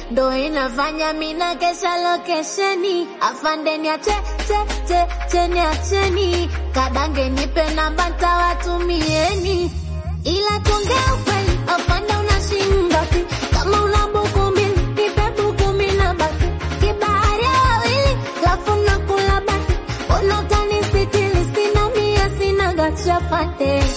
ndo inafanya mina kesha lokesheni afandeni ache che che cheni acheni kadange nipe namba ntawatumieni ila tongea ukweli afande unashinda pi kama una buku mbili nipe buku mbili na baki kibahari ya wawili lafu nakula baki unakanisitili sina mia sina gachapate